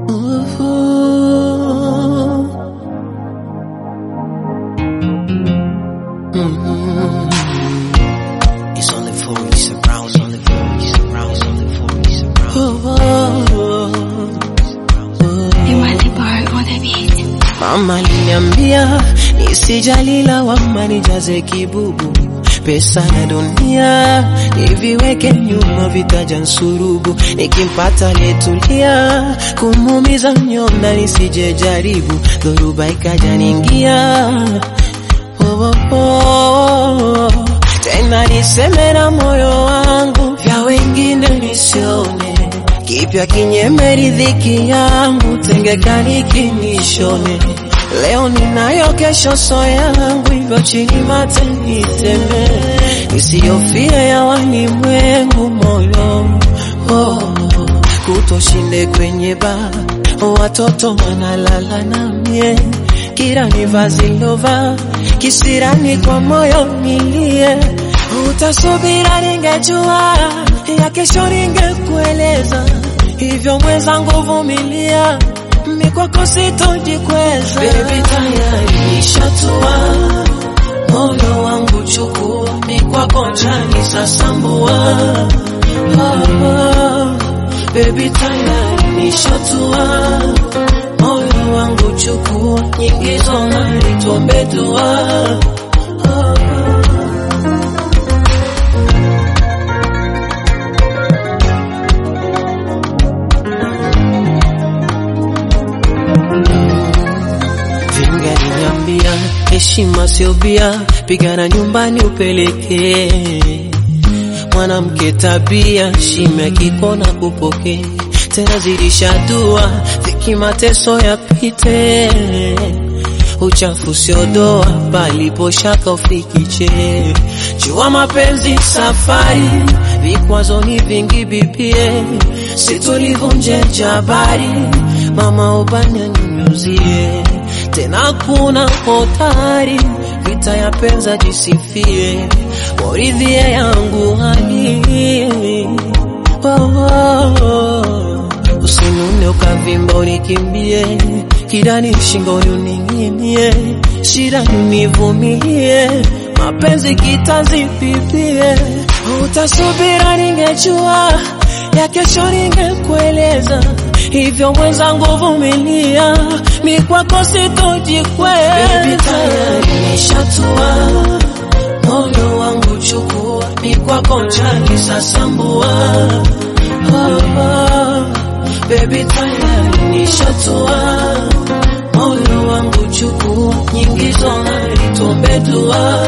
It's only for you, surround, it's only for you, surround, it's only for you, surround. Iwati bar on the beat. Mama aliniambia nisijali lawama, nijaze kibubu, pesa na dunia niviweke nyuma, vitaja nsurubu, nikimpata letulia, kumuumiza mnyonda nisije jaribu, dhoruba ikaja ningia oh, oh, oh. Tena niseme na moyo wangu, vya wengine nisione, kipya kinyeme riziki yangu, tengekani kinishone. Leo ninayo, kesho so yangu, hivyo chini mate niteme, nisiyofie ya walimwengu moyo oh, kutoshinde kwenye baa, watoto wanalala na mie kila ni vazi lova kisirani kwa moyo nilie, utasubira ningejua ya kesho ningekueleza, hivyo mwenzangu vumilia, mi kwako sitojikweza. Baby tayari nishatua moyo wangu chukua, mi kwako njani sasambua ah, baby tayari nishatua moyo wangu chukua, nyingi zongari tuombe dua Vingaliniambia heshima sio bia, pigana nyumbani upelekee mwanamke tabia, shime kikona kupokea tena zidisha dua, dhiki mateso yapite, uchafu sio doa, palipo shaka ufikiche. Jua mapenzi safari, vikwazo ni vingi bibie, situlivunje jabari, mama ubanya nyunyuzie, tena kuna hotari, vita ya penza jisifie, waridhie yangu hali oh, oh, oh. Usinune ukavimba unikimbie, kidani shingoni uning'inie, shida univumilie, mapenzi kitazipipie. Utasubira ningejua, ya kesho ningekueleza, hivyo mwenzangu vumilia, mi kwako sitojikweza. Baby tayari nishatua, moyo wangu chukua, mi kwako njani sasambua oh, oh. Baby tayari nishatua, moyo wangu chukua, nyingi zongari tuombe dua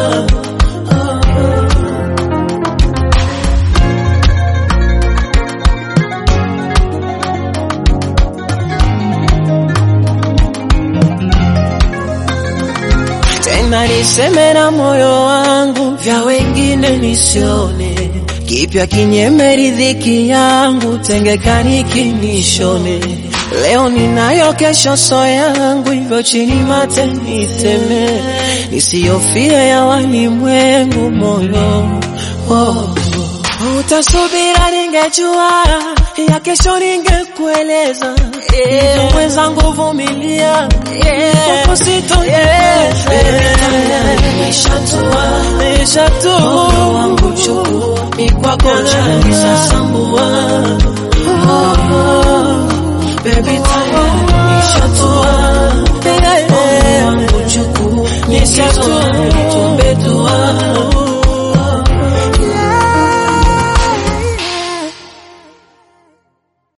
tena niseme na moyo wangu, vya wengine nisione, kipya kinyeme riziki yangu, tengekani kinishone. Leo ninayo, kesho so yangu, hivyo chini mate niteme, nisiyofie ya walimwengu moyo oh. Utasubira ningejua, ya kesho ningekueleza, hivyo mwenzangu vumilia, kwako sitojikweza. Nishatua, nishatua, moyo wangu chukua, mi kwako njani sasambua Baby tayari nishatua, moyo wangu chukua, nishatua, tuombe dua